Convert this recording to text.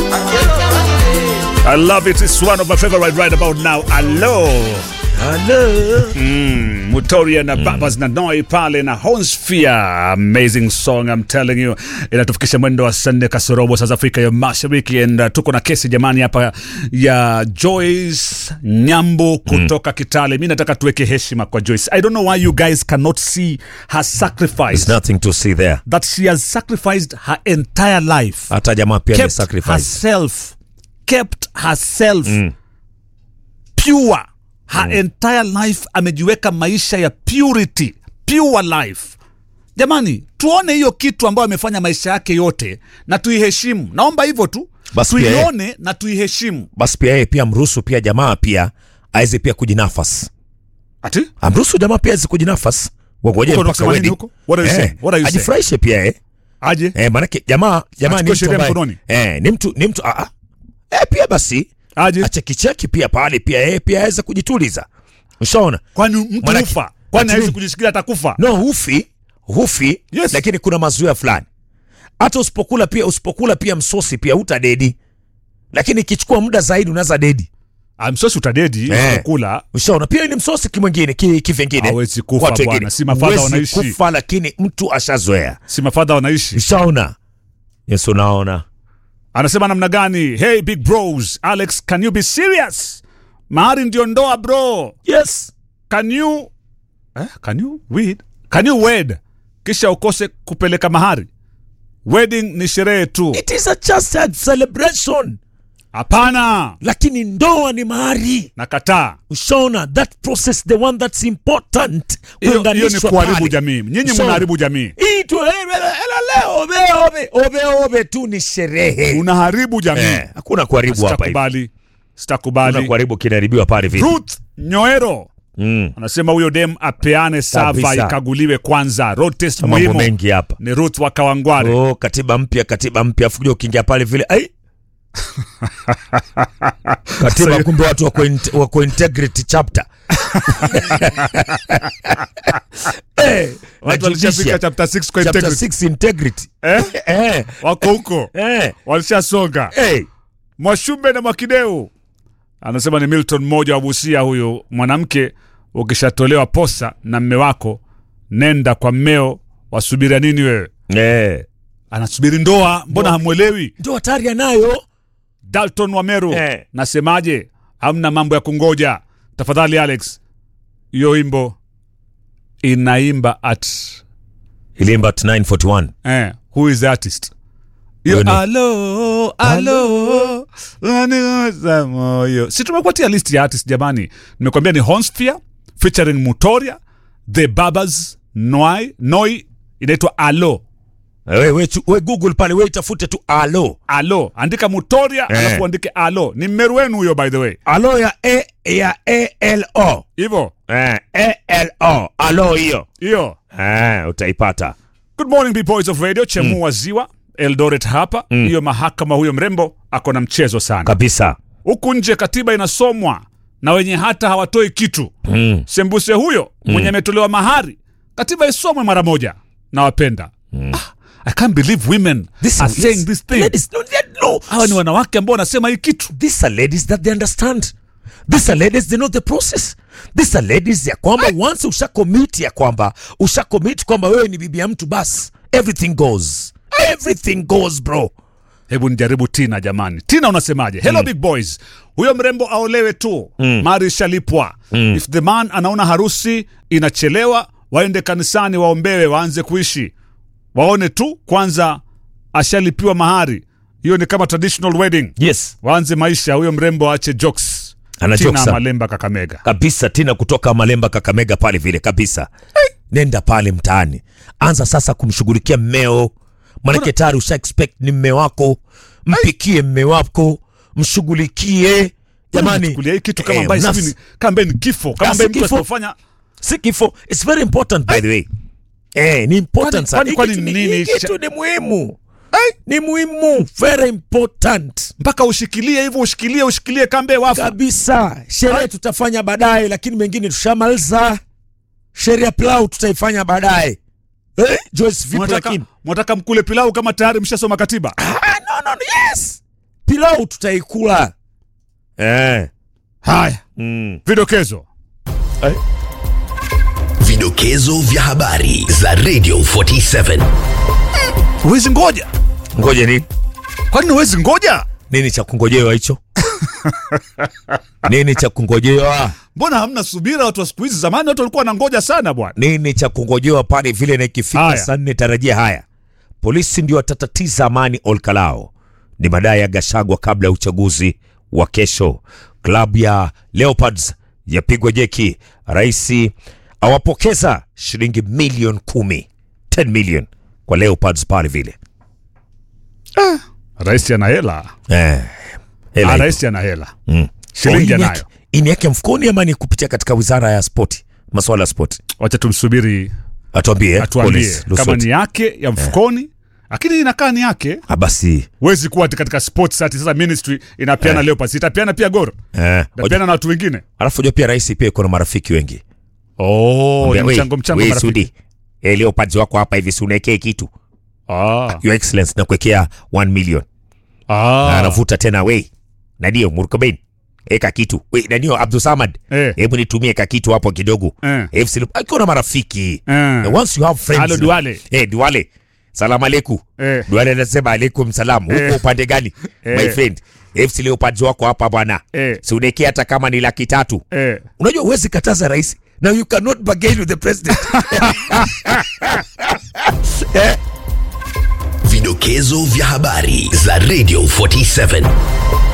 I love it. It's one of my favorite right about now. Hello. Hello. Mm, Mutoria na Babas na Noi pale na Honsphere. Amazing song I'm telling you. Inatufikisha mwendo wa saa nne kasorobo saa za Afrika ya Mashariki and uh, tuko na kesi jamani hapa ya Joyce Nyambo kutoka Kitale. Mi nataka tuweke heshima kwa Joyce. I don't know why you guys cannot see her sacrifice. There's nothing to see there. That she has sacrificed her entire life. Hata jamaa pia ni kept sacrifice. herself kept herself pure her entire life amejiweka maisha ya purity pure life jamani tuone hiyo kitu ambayo amefanya maisha yake yote na tuiheshimu naomba hivyo tu Basi pia yeye- tuione na tuiheshimu Basi pia yeye pia mruhusu pia jamaa pia aweze pia kujinafas. ati Amruhusu jamaa pia aweze kujinafas. Wagoje Huko mpaka unasema nini wedding. huko? What are you saying? What are you saying? Ajifurahishe pia eh. aje Eh, manake jamaa jamaa ni Achukue mtu sheria ambaye mkononi? eh, ni mtu ni mtu ah ah. Eh, pia basi aje achekicheki pia pale pia yeye pia aweze kujituliza. Ushaona? kwani mtu Manake- ufa kwani ati hawezi nini? kujishikilia atakufa No, hufi hufi Yes. lakini kuna mazuia fulani. Hata usipokula pia usipokula pia msosi pia hutadedi, lakini ikichukua muda zaidi unaweza dedi. amsosi utadedi Eh. kula Ushaona, pia ni msosi kimwingine ki- kivingine. Hawezi kufa Watu bwana, wengine. si mafadha Huwezi wanaishi. kufa, lakini mtu ashazoea. si mafadha wanaishi Ushaona? Yes, unaona. anasema namna gani hey big bros alex can you be serious mahari ndio ndoa bro Yes. can you eh, can you wed can you wed kisha ukose kupeleka mahari wedding ni sherehe tu It is a just a celebration. hapana Lakini ndoa ni mahari. nakataa Ushaona, that process the one that's important. hiyo hiyo ni Kuunganishwa kuharibu pale. jamii nyinyi So- mnaharibu jamii Hii tu eh, eh, eh, leo obe obe obe obe tu ni sherehe. unaharibu jamii Eh, hakuna kuharibu hapa hivi. sitakubali Hakuna sitakubali kuharibu kinaharibiwa pale vipi? ruth nyoero Mm. anasema huyo dem apeane sava Kabisa. ikaguliwe kwanza road test Mambo muhimu mengi hapa. ni ruth wa kawangware Oh, katiba mpya, katiba mpya, afu kuja ukiingia pale vile ai katiba, kumbe watu wako, in- wako integrity chapter eh, watu na walishafika judicial. chapter 6 kwa chapter integrity 6 integrity eh? eh, wako huko eh, walishasonga eh. mwashumbe na mwakideu anasema ni milton mmoja wa busia huyu mwanamke ukishatolewa posa na mme wako nenda kwa mmeo wasubiria nini wewe Eh. anasubiri ndoa mbona hamwelewi ndio hatari anayo dalton wameru Eh. nasemaje hamna mambo ya kungoja tafadhali alex hiyo wimbo inaimba at ilimba at 941 eh, who is the artist hiyo Huyo ni- alo alo wanigusa moyo si tumekuatia list ya artist jamani nimekwambia ni honsphere featuring mutoria the babas noi noi inaitwa alo we, we, chu- we google pale we itafute tu alo alo andika mutoria Eh. alafu andike alo ni mmeru wenu huyo by the way alo ya e, ya alo hivyo eh, alo alo hiyo hiyo eh, utaipata good morning Big boys of radio chemua mm. ziwa eldoret hapa hiyo mahakama huyo mrembo ako na mchezo sana kabisa huku nje katiba inasomwa na wenye hata hawatoi kitu mm. sembuse huyo mwenye ametolewa mahari katiba isomwe mara moja nawapenda ah, i can't believe women This are is- saying this thing ladies, no, they- no. hawa ni wanawake ambao wanasema hii kitu These are ladies that they understand. These are ladies they know the process. These are ladies ya kwamba once usha commit ya kwamba usha commit kwamba wewe ni bibi ya mtu bas everything goes. Everything goes bro. hebu nijaribu tina jamani tina unasemaje hello big boys huyo mrembo aolewe tu mm. mari ishalipwa mm. if the man anaona harusi inachelewa waende kanisani waombewe waanze kuishi waone tu kwanza ashalipiwa mahari hiyo ni kama traditional wedding Yes. waanze maisha huyo mrembo aache jokes Ana tina jokes, ah. malemba kakamega Kabisa Tina kutoka Malemba Kakamega pale vile kabisa. Nenda pale mtaani. Anza sasa kumshughulikia mmeo. Maanake tayari usha expect ni mme wako. Mpikie mme wako, mshughulikie. Jamani, chukulia hii kitu kama eh, ambaye mnas- sijui ni- kama ambaye ni kifo kama Ah, ambaye si mtu kifo. asipofanya si kifo it's very important by the way eh ni important Kwani- sana kwani- kwani Hii kitu ni- nini hii cha- kitu ni muhimu ni muhimu very important mpaka ushikilie hivyo ushikilie ushikilie kambe wafu kabisa sherehe tutafanya baadaye lakini mengine tushamaliza sherehe ya plau tutaifanya baadaye eh, Joyce vipi Mwataka- lakini mwataka mkule pilau kama tayari mshasoma katiba ah, no, no, no, yes pilau tutaikula eh. haya mm. vidokezo Vidokezo vya habari za Radio 47. huwezi ngoja ngoja nini kwani huwezi ngoja nini cha kungojewa hicho nini cha kungojewa mbona hamna subira watu wa siku hizi zamani watu walikuwa wanangoja sana bwana nini cha kungojewa pale vile na ikifika Haya. saa nne tarajia haya polisi ndio watatatiza amani olkalao ni madai ya gashagwa kabla ya uchaguzi wa kesho klabu ya leopards yapigwa jeki raisi awapokeza shilingi milioni kumi 10 million kwa leopards pale vile rais ana hela eh, hela Ah, iko. rais ana hela Mm. shilingi Oh, ini anayo yake- ini yake mfukoni ama ni kupitia katika wizara ya spoti maswala ya spoti wacha tumsubiri atuambie eh, atuambie Collins kama Lusweti. ni yake ya mfukoni lakini inakaa ni yake Ah, basi huwezi kuwa ati katika sports ati sasa ministry inapeana Eh. leo pasi itapeana pia goro eh, itapeana na watu wengine alafu jua pia rais pia iko na marafiki wengi oh Mwambia, ni "Wei, mchango mchango wei, marafiki Sudi eh, leo pads wako hapa hivi si unaekee kitu ah your excellence na kuwekea 1 million na ah anavuta tena wei nadio murkoben eka kitu wei nadio abdusamad Eh. hebu nitumie ka kitu hapo kidogo Eh. FC Leop- akiwa na marafiki Eh. And once you have friends Halo, Duale. eh duale salamu aleikum Eh. duale anasema alaikum salam huko Eh. upande gani my Eh. friend FC Leopards wako hapa bwana Eh. si unaekea hata kama ni laki tatu eh unajua huwezi kataza rais now you cannot bargain with the president Vidokezo vya habari za Radio 47.